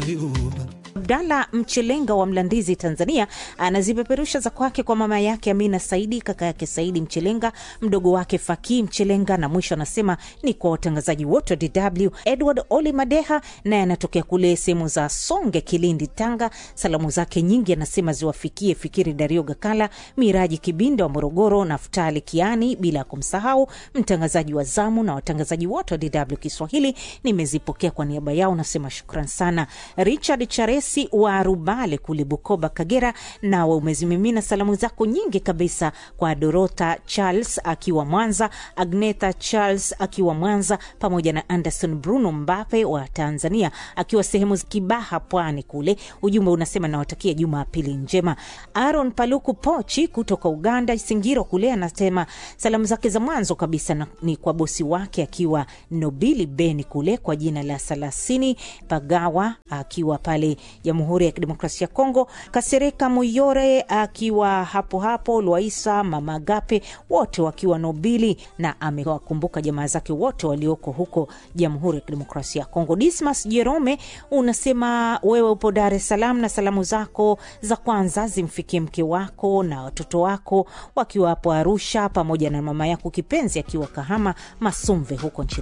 Ayuba. Abdalla Mchelenga wa Mlandizi, Tanzania, anazipeperusha za kwake kwa mama yake Amina Saidi, kaka yake Saidi Mchelenga, mdogo wake Fakii Mchelenga, na mwisho anasema ni kwa watangazaji wote wa DW. Edward Oli Madeha naye anatokea kule sehemu za Songe, Kilindi, Tanga. Salamu zake nyingi anasema ziwafikie Fikiri Dario Gakala, Miraji Kibinda wa Morogoro, Naftali Kiani, bila ya kumsahau mtangazaji wa zamu na watangazaji wote wa DW Kiswahili. Nimezipokea kwa niaba yao, nasema shukran sana. Richard Charesi wa Rubale kule Bukoba, Kagera, nawe umezimimina salamu zako nyingi kabisa kwa Dorota Charles akiwa Mwanza, Agneta Charles akiwa Mwanza, pamoja na Anderson Bruno Mbape wa Tanzania akiwa sehemu za Kibaha, Pwani kule. Ujumbe unasema nawatakia Jumapili njema. Aaron Paluku Pochi kutoka Uganda, Singiro kule, anasema salamu zake za mwanzo kabisa na, ni kwa bosi wake akiwa Nobili Beni kule kwa jina la Salasini Pagawa akiwa pale Jamhuri ya Kidemokrasia ya Kongo, Kasereka Muyore akiwa hapo hapo, Lwaisa Mama Gape wote wakiwa Nobili, na amewakumbuka jamaa zake wote walioko huko Jamhuri ya Kidemokrasia ya Kongo. Dismas Jerome unasema wewe upo Dar es Salaam na salamu zako za kwanza zimfikie mke wako na watoto wako wakiwa hapo Arusha, pamoja na mama yako kipenzi akiwa Kahama Masumve huko nchini